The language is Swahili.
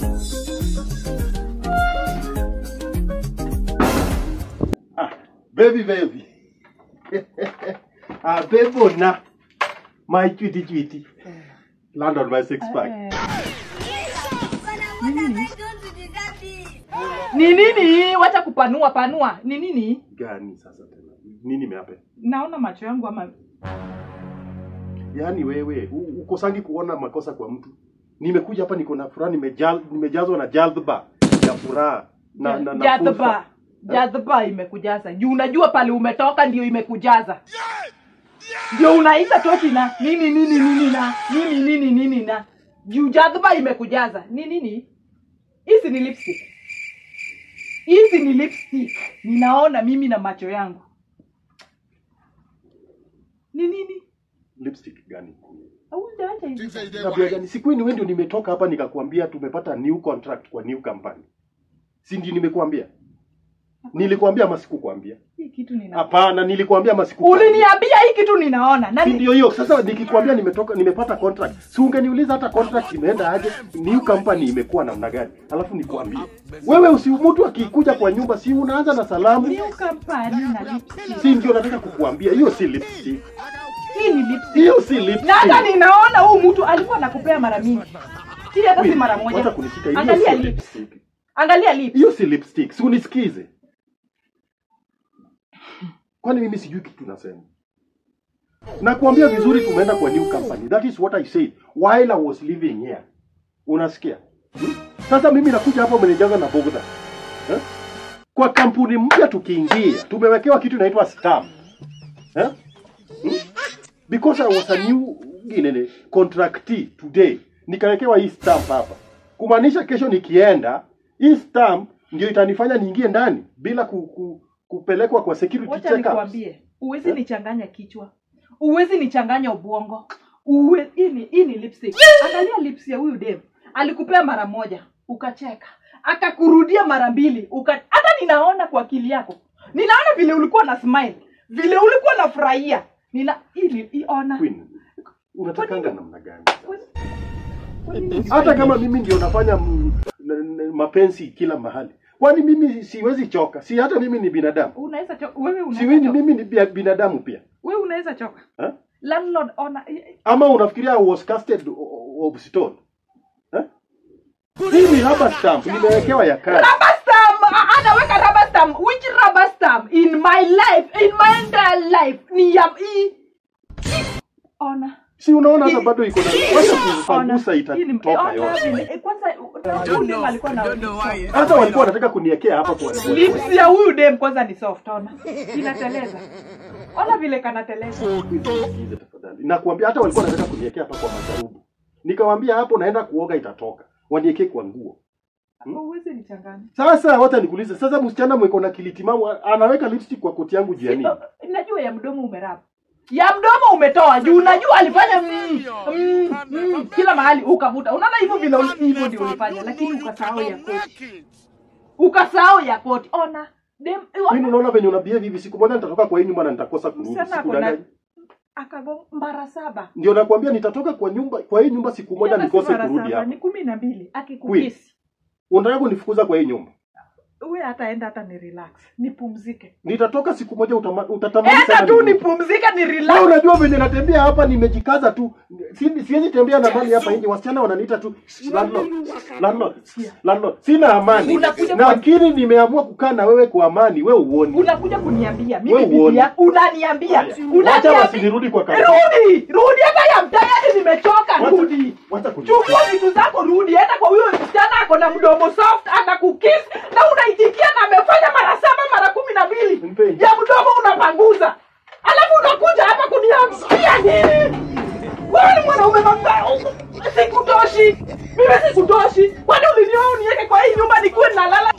Ah, baby baby. ah, bebo na. My chwiti chwiti. Land on my six pack. Ni nini? Wacha kupanua panua. Ni nini? Gani sasa tena? Nini meape? Naona macho yangu ama Yaani wewe u- ukosangi kuona makosa kwa mtu. Nimekuja hapa niko na furaha nimejal, nimejazwa na jadhba ya furaha na na, na jadhba. fursa. Jadhba imekujaza. Juu unajua pale umetoka ndio imekujaza. Ndio unaita toki na nini nini nini na nini nini nini na juu jadhba imekujaza. Ni nini? Hizi ni lipstick. Hizi ni lipstick. Ninaona mimi na macho yangu. Ni nini? Lipstick gani? Haujaacha hivi. Tabia gani? Siku hii ni wewe ndio nimetoka hapa nikakwambia tumepata new contract kwa new company. Si ndio nimekuambia? Nilikwambia ama sikukwambia? Hii kitu nina. Hapana, nilikwambia ama sikukwambia? Uliniambia hii kitu ninaona. Si Nani? ndio hiyo. Sasa nikikwambia nimetoka nimepata contract. Si ungeniuliza hata contract imeenda aje? New company imekuwa namna gani? Alafu nikwambie. Wewe usi mtu akikuja kwa nyumba si unaanza na salamu? New company na lipstick. Si ndio nataka kukuambia. Hiyo si lipstick. Hii ni lipstick. Hiyo si lipstick. Na hata ninaona huu mtu alikuwa anakupea mara mingi. Hii hata si mara Wacha moja. kunishika. Hiyo Angalia si lips. lipstick. Angalia lips. Hiyo si lipstick. Si unisikize. Kwani mimi sijui kitu nasema? Nakuambia vizuri tumeenda kwa new company. That is what I said while I was living here. Unasikia? Hmm? Sasa mimi nakuja hapa umenijaza na bugdha. Eh? Kwa kampuni mpya tukiingia, tumewekewa kitu inaitwa stamp. Eh? Hmm? Because I was a new nini, contractee today. Nikawekewa hii stamp hapa. Kumaanisha kesho nikienda, hii stamp ndio itanifanya niingie ndani bila ku, ku, kupelekwa kwa security Wacha check nikwambie, uwezi nichanganya kichwa. Uwezi nichanganya ubongo. Uwe hii ni hii ni lipstick. Angalia lips ya huyu dem. Alikupea mara moja, ukacheka. Akakurudia mara mbili, uka hata ninaona kwa akili yako. Ninaona vile ulikuwa na smile, vile ulikuwa na furahia. Nina ili iona. Queen, unatakanga namna gani? Kwani- Hata kama mimi ndio nafanya m- n- n- mapenzi kila mahali, kwani mimi siwezi choka? Si hata mimi ni binadamu? unaweza choka wewe Si unaweza mimi choka. mimi ni bia- binadamu pia Wewe unaweza choka. eh? Landlord ona Ama unafikiria I was casted o- of stone eh? Hii ni rubber stamp nimewekewa ya kazi. rubber stamp a- anaweka rubber stamp which rubber stamp in my life in my entire life ni ya hii ona Si unaona hata bado iko na wacha ona kupangusa Hii ni- itatoka ona yote. vile- eh, kwanza huyu dem alikuwa na Hata walikuwa wanataka kuniwekea hapa kwa lips ya huyu dem kwanza ni soft ona inateleza ona vile kanateleza Sikize tafadhali. Nakwambia hata walikuwa wanataka kuniwekea hapa kwa majarubu. Nikamwambia hapo naenda kuoga itatoka. Waniwekee kwa nguo. uwezi nichanganya Sasa wacha nikuulize, sasa msichana mweko na kilitimamu anaweka lipstick kwa koti yangu jia nini? najua ya mdomo umerapa ya mdomo umetoa juu unajua alifanya mm, mm, mm, kila mahali ukavuta unaona hivyo vile uli- hivyo ndio ulifanya lakini ukasahau ya koti ukasahau ya koti ona dem Mimi unaona venye una behave hivi, siku moja nitatoka kwa hii nyumba na nitakosa kurudi. Msichana Siku ako na- gani? akago mara saba Ndio nakwambia nitatoka kwa nyumba kwa hii nyumba siku moja Tena si nikose mara kurudi saba, hapa. ni kumi na mbili akikukisi Unataka kunifukuza kwa hii nyumba? uwe hata enda hata ni relax nipumzike Nitatoka siku moja utama, utatamani enda sana tu nirudi. nipumzike ni Wewe relax unajua venye natembea hapa nimejikaza tu. Si- Siwezi tembea na mali hapa nje. Wasichana wananiita tu landlord. Landlord. Landlord. Sina amani. Unakuja kwa- Lakini nimeamua kukaa na wewe kwa amani. Wewe uone. unakuja kuniambia Wewe mimi bibi uone. yako unaniambia Wacha unaniambia wasinirudi kwa kazi. rudi rudi hata ya mtayari nimechoka Wacha- rudi Wacha kuji- chukua vitu zako rudi hata kwa huyo msichana ako na mdomo soft anakukis na unaitikia na amefanya mara saba mara kumi na mbili Mpenzi. ya mdomo unapanguza alafu unakuja hapa kuniambia nini wewe ni mwanaume mabaya sikutoshi mimi sikutoshi kwani ulinioa uniweke kwa hii nyumba nikuwe nalala